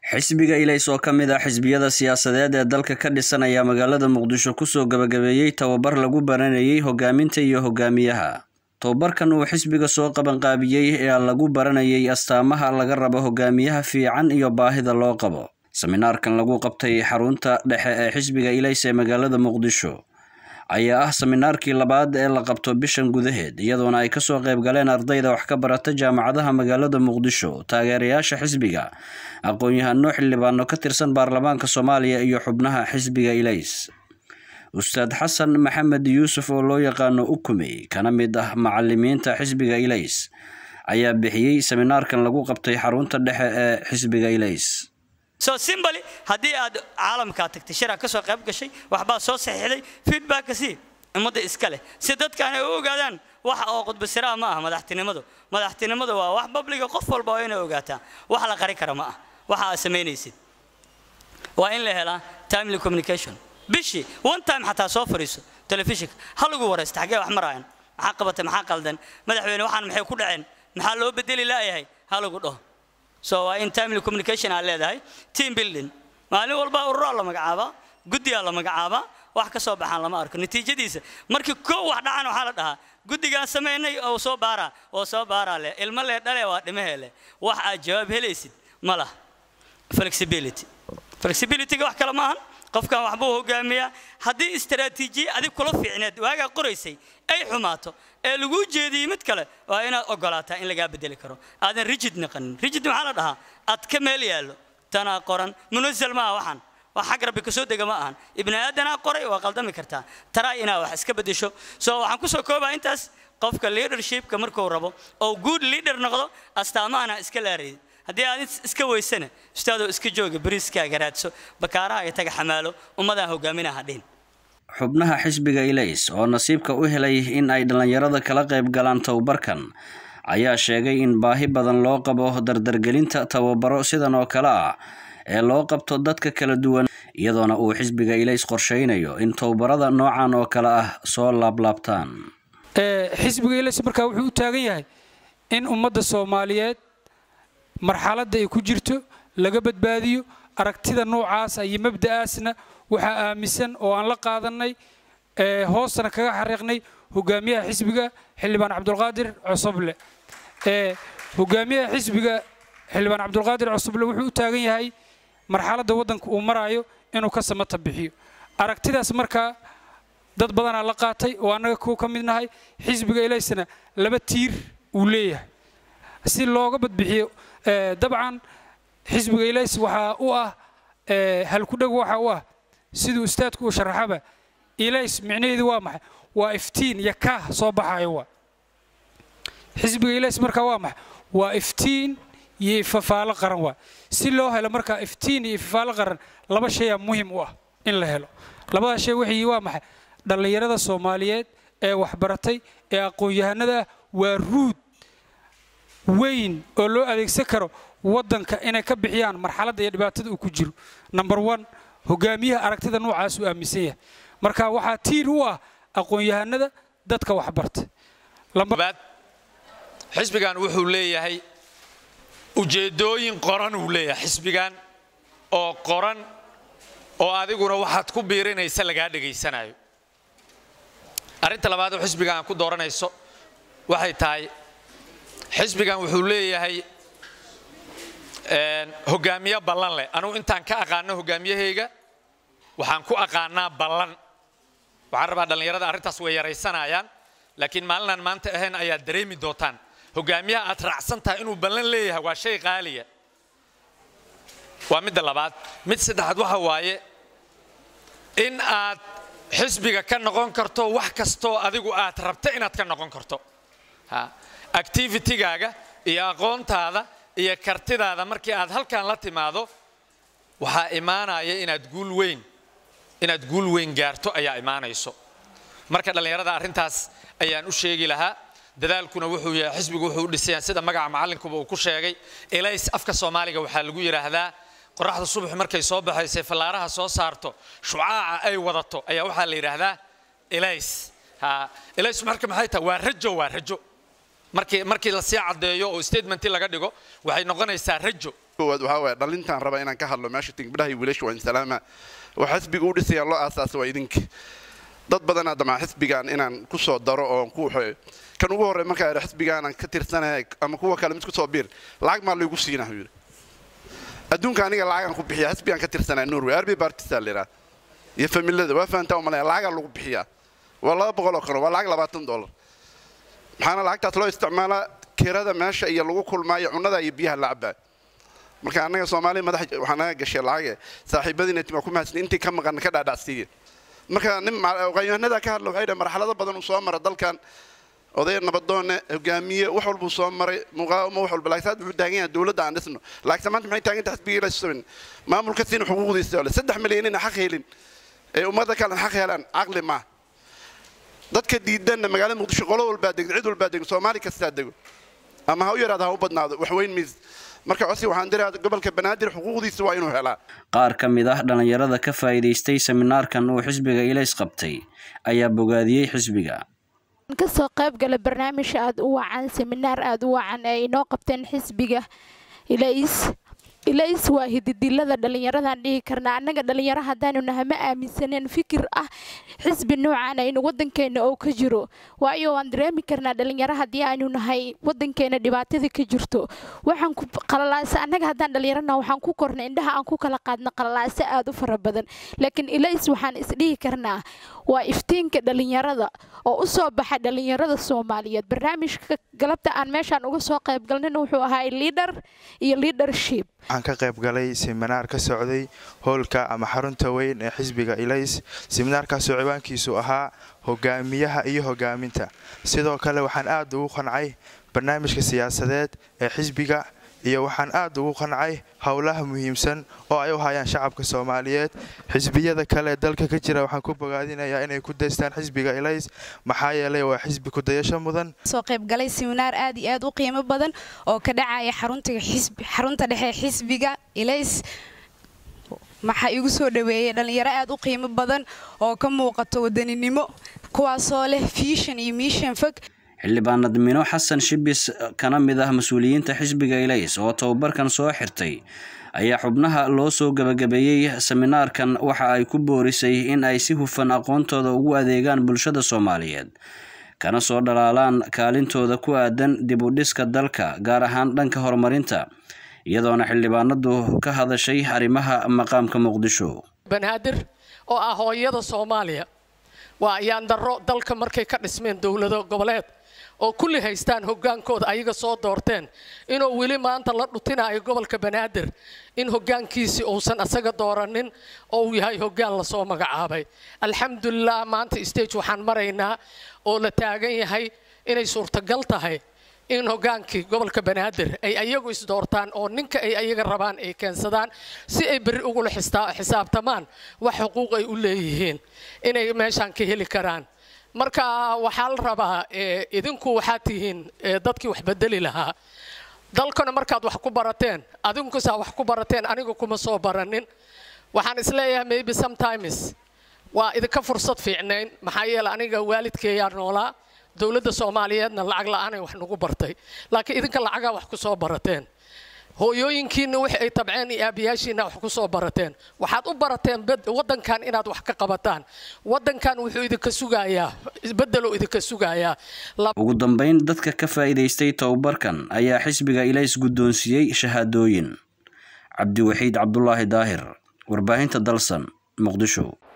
xisbiga ilays oo ka mid ah xisbiyada siyaasadeed ee dalka ka dhisan ayaa magaalada muqdisho kusoo gabagabeeyey tababar lagu baranayay hogaaminta iyo hogaamiyaha tababarkan uu xisbiga soo qabanqaabiyey ee lagu baranayay astaamaha laga rabo hogaamiyaha fiican iyo baahida loo qabo seminaarkan lagu qabtay xarunta dhexe ee xisbiga ilays ee magaalada muqdisho ayaa ah seminaarkii labaad ee la qabto bishan gudaheed iyadoona ay kasoo qayb galeen ardayda wax ka barata jaamacadaha magaalada muqdisho taageerayaasha xisbiga aqoon-yahano xildhibaano ka tirsan baarlamaanka soomaaliya iyo xubnaha xisbiga ilays ustaad xasan maxamed yuusuf oo loo yaqaano ukumey kana mid ah macalimiinta xisbiga ilays ayaa bixiyey seminaarkan lagu qabtay xarunta dhexe ee xisbiga ilays soo simbali haddii aad caalamkaa tagtay shiraa ka soo qayb gashay waxbaa soo saxiixday feedbacka sii ummadda iska leh si dadkaan ay u ogaadaan waxa oo qudbasiraa ma aha madaxtinimadu madaxtinimadu waa wax babliga qof walba oo inay ogaataa wax la qari kara ma ah waxa aad samaynaysid waa in la helaa timely communication bishii one time xataa soo fadhiiso telefishinka ha lagu waraysta xaggee wax maraayan maxaa qabatay maxaa qaldan madaxweyne waxaan maxay ku dhaceen maxaa loo bedeli laayahay ha lagu dhaho so waa in timely communication aad leedahay team building maalin walba ururaa la magacaabaa guddigaa la magacaabaa wax ka soo baxaan lama arko natiijadiisa markii koo wax dhacan waxaa la dhahaa guddigaan samaynay oo soo baaraa oo soo baaraa leh ilmo lee dhale waa dhimahee leh wax aad jawaab helaysid ma lah flexibility flexibilityga wax kale maahan qofkan waxbuu hogaamiyaa haddii istaraatiijiye adig kula fiicneed waagaa qoraysay ay xumaato ee laguu jeediyey mid kale waa inaad ogolaataa in lagaa bedeli karo aadan rigid naqanin rigid maxaa la dhahaa ad ka meel yaallo tanaa qoran munasal maaha waxaan wax xag rabbi kasoo dega ma ahan ibni aadanaa qoray waa qaldami kartaa taraa inaa wax iska bedesho so waxaan kusoo koobaa intaas qofka leadershipka markuu rabo oo good leader noqdo astaamahana iska laarayid haddii aad iska weysana ustaadoo iska jooga bariiskaaga raadso bakaaraha ay taga xamaalo ummadaan hogaaminaha dhihin xubnaha xisbiga ilays oo nasiibka u helay in ay dhallinyarada kala qayb galaan tababarkan ayaa sheegay in baahi badan loo qabo dardargelinta tababaro sidan oo kale ah ee loo qabto dadka kala duwan iyadoona uu xisbiga ilays qorshaynayo in tababarada noocan oo kale ah soo laablaabtaan xisbiga ilays markaa wuxuu u taagan yahay in ummadda soomaaliyeed marxaladda ay ku jirto laga badbaadiyo aragtida noocaasa iyo mabda'aasna waxaa aaminsan oo aan la qaadannay hoostana kaga xariiqnay hogaamiyaha xisbiga xildhibaan cabdulqaadir cosoble hogaamiyaha xisbiga xildhibaan cabdulqaadir cosoble wuxuu u taagan yahay marxaladda waddanka uu maraayo inuu ka samata bixiyo aragtidaas markaa dad badanaa la qaatay oo annaga kuwa ka mid nahay xisbiga ilaysna laba tiir uu leeyahay si looga badbixiyo dabcan xisbiga ilays waxaa u ah halkudheg waxa u ah siduu ustaadku uu sharaxaba ilays micnaheedu waa maxay waa iftiin iyo kaah soo baxayo waa xisbiga ilays markaa waa maxay waa iftiin iyo ifafaalo qaran waa si loo helo markaa iftiin iyo ifafaalo qaran laba shayaa muhim u ah in la helo labada shay wixii waa maxay dhallinyarada soomaaliyeed ee waxbaratay ee aqoon-yahanada ah waa ruud weyn oo loo adeegsan karo waddanka inay ka bixiyaan marxaladda iyo dhibaatada uu ku jiro number one hogaamiyaha aragtida noocaas uu aaminsan yahay marka waxaa tiir u ah aqoon-yahanada dadka waxbarta xisbigan wuxuu leeyahay ujeeddooyin qoran uu leeyahay xisbigan oo qoran oo adiguna waxaad ku biirinaysa lagaa dhegaysanayo arrinta labaad oo xisbigan aan ku dooranayso waxay tahay xisbigan wuxuu leeyahay hogaamiye ballan leh anugu intaan ka aqaano hogaamiyahayga waxaan ku aqaanaa ballan waxaan rabaa dhallinyarada arrintaas way yaraysanayaan laakiin maalinaan maanta ahayn ayaad dareemi doontaan hogaamiyaha aad raacsan tahay inuu ballan leeyahay waa shay qaaliya waa midda labaad mid saddexaad waxa waaye in aad xisbiga ka noqon karto wax kastoo adigu aad rabta inaad ka noqon karto activitigaaga iyo aqoontaada iyo kartidaada markii aad halkan la timaado waxaa imaanaya inaad guul weyn inaad guul weyn gaarto ayaa imaanayso marka dhallinyarada arrintaas ayaan u sheegi lahaa dadaalkuna wuxuu yahay xisbigu wuxuu u dhisayaa sida magaca macallinkuba uu ku sheegay elays afka soomaaliga waxaa lagu yidhaahdaa qoraxda subax markay soo baxaysay fallaaraha soo saarto shucaaca ay wadato ayaa waxaa la yidhaahdaa elays elays marka maxay tahay waa rajo waa rajo markii markii la sii caddeeyo oo statementii laga dhigo waxay noqonaysaa rajo koowaad waxaa waaya dhalintaan raba inaan ka hadlo meesha tingbidhaha iyo wiilasha waa insalaama waxa xisbiga u dhisaya loo aasaasa waa idinka dad badanaa damaa xisbigan inaan ku soo daro oo ku kan ugu horrey markaa idha xisbigaanan ka tirsanaya ama kuwa kale mid ku soo biir lacag maa laygu siinaa yidhi adduunka aniga lacagaan ku bixiya xisbigaan ka tirsanaya norway arbi bartisa la yidhaha iyo familada waa fahantaa umalaya lacagaa lagu bixiyaa waa laba boqol oo kano waa lacag labaatan dollar maxaana lacagtaas loo isticmaalaa kirada meesha iyo lagu kulmaayo cunnada iyo biyaha la cabaa marka annaga soomaaliya madax waxaa naga gashay lacage saaxiibadiina timaa ku mahadsan intii ka maqan ka dhaadhacsiiya marka nin qanyahanada ka hadla waxay dhahay marxalado badan uu soo mara dalkan odaya nabadoone hogaamiye wax walbuu soo maray muqaawamo wax walba laakiin wuxuu taagan yahay dowladda aan dhisno laakiin maanta maxay taagan tahay xisbigii la sumin maamulka siin xuquuqdiisa ole saddex milyan ina xaq helin ee ummadda kale xaq helaan caqli maaha dadka diidanna magaalada muqdisho qolo walbaa degdo cid walbaa degdo soomaali kastaa dego ama ha u yaraado ha u badnaado wax weyn miis marka cosi waxaan diraa gobolka banaadir xuquuqdiisa waa inuu helaa qaar ka mid ah dhallinyarada ka faa'iidaystay seminaarkan uu xisbiga ilays qabtay ayaa bogaadiyey xisbiga kasoo qayb gala barnaamij aada u wacan seminaar aada u wacan ee inoo qabteen xisbiga ilays ilays waa hididilada dhallinyaradaan dhihi karnaa annaga dhallinyaro haddaanu nahay ma aaminsaneen fikir ah xisbi noocaan aynu wadankeena oo ka jiro waayo waan dareemi karnaa dhallinyaro haddii aynu nahay wadankeena dhibaatada ka jirto waxaan ku qalalaasa annaga haddaan dhallinyarona waxaan ku kornay indhaha aan ku kala qaadna qalalaasa aada u fara badan laakiin ilays waxaan isdhihi karnaa waa iftiinka dhallinyarada oo u soo baxa dhallinyarada soomaaliyeed barnaamijka galabta aan meeshaan uga soo qayb galnayna wuxuu ahaa liidhar iyo leadership waxaan ka qayb galay seminaar ka socday howlka ama xarunta weyn ee xisbiga ilays seminaarkaasoo ciwaankiisu ahaa hogaamiyaha iyo hogaaminta sidoo kale waxaan aad ugu qancay barnaamijka siyaasadeed ee xisbiga iyo waxaan aad ugu qancay howlaha muhiimsan oo ay u hayaan shacabka soomaaliyeed xisbiyada kale ee dalka ka jira waxaan ku bogaadinayaa inay ku daystaan xisbiga ilays maxaa yeelay waa xisbi kudayasho mudan soo qaybgalay siminaar aad iyo aad u qiimo badan oo ka dhacaya xarunta dhexe xisbiga ilays maxaa igu soo dhaweeyey dhallinyaro aad u qiimo badan oo ka muuqato wadaninimo kuwaasoo leh fiishan iyo miishan fog xildhibaanad mino xasan shibis kana mid ah mas-uuliyiinta xisbiga ilays oo tababarkan soo xirtay ayaa xubnaha loo soo gebagabeeyey seminaarkan waxa ay ku boorisay in ay si hufan aqoontooda ugu adeegaan bulshada soomaaliyeed kana soo dhalaalaan kaalintooda ku aadan dib u dhiska dalka gaar ahaan dhanka horumarinta iyadoona xildhibaanadu ka hadashay arrimaha maqaamka muqdisho banaadir oo ah hooyada soomaaliya waa ayaan darro dalka markay ka dhismeen dowlado goboleed oo kulli haystaan hoggaankooda ayaga soo doorteen inuu weli maanta la dhutinayo gobolka banaadir in hoggaankiisii uusan asaga dooranin oo uu yahay hoggaan lasoo magacaabay alxamdulilah maanta stage waxaan maraynaa oo la taagan yahay inay suurtagal tahay in hoggaankii gobolka banaadir ay ayagu isdoortaan oo ninka ay ayaga rabaan ay keensadaan si ay berri ugula xisaabtamaan wax xuquuq ay u leeyihiin inay meeshaan ka heli karaan marka waxaa la rabaa idinku waxaad tihiin dadkii wax bedeli lahaa dalkana markaad wax ku barateen adinkusaa wax ku barateen aniga kuma soo baranin waxaan isleeyahay maybe sometimes waa idinka fursad fiicnayn maxaa yeele aniga waalidkeeyaa noolaa dowladda soomaaliyeedna lacag la-aanay wax nagu bartay laakiin idinka lacagaa wax ku soo barateen hooyooyinkiina wix ay tabceen iyo aabayaashiina wax ku soo barateen waxaad u barateen waddankan inaad wax ka qabataan waddankan wuxuu idinka sugayaa beddeluu idinka sugayaa ugu dambayn dadka ka faa'iidaystay tababarkan ayaa xisbiga ilays guddoonsiiyey shahaadooyin cabdiwaxiid cabdulaahi daahir warbaahinta dalsan muqdisho